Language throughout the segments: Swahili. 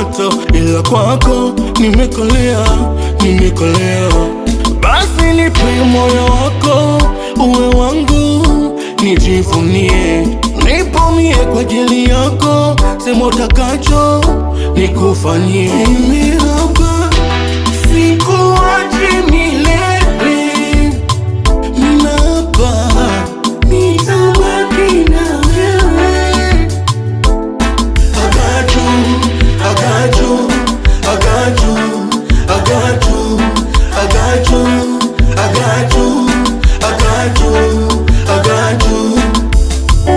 moto, ila kwako nimekolea, nimekolea. Basi nipe moyo wako uwe wangu, nijivunie, nipumie kwa ajili yako, sema utakacho nikufanyie. Mimi hapa sikuachi milele, mimi hapa nitabaki na wewe. I got you, I got you, I got you, I got you, I got you, I got you, I got you, I got you.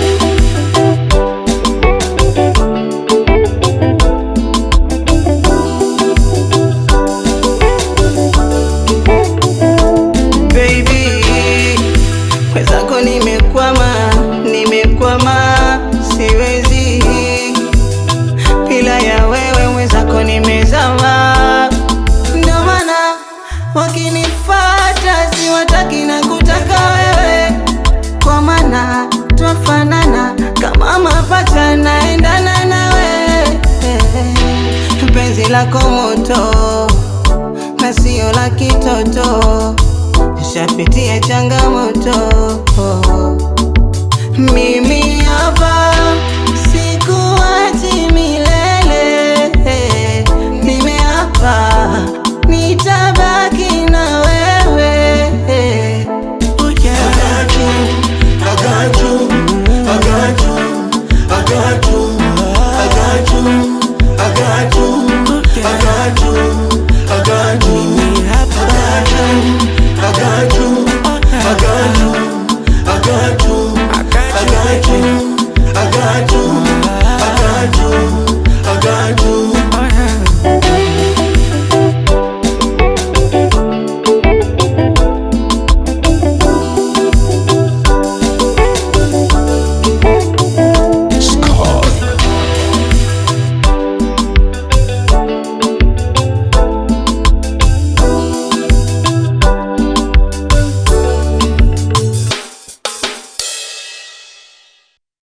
Baby, mwenzako nimekwama, nimekwama, siwezi bila ya wewe mwenzako nimezama. Ndio maana wakinifata siwataki na kutaka wewe, kwa maana twafanana kama mapacha, naendana nawe penzi lako moto na sio la kitoto, nishapitia changamoto. Mimi hapa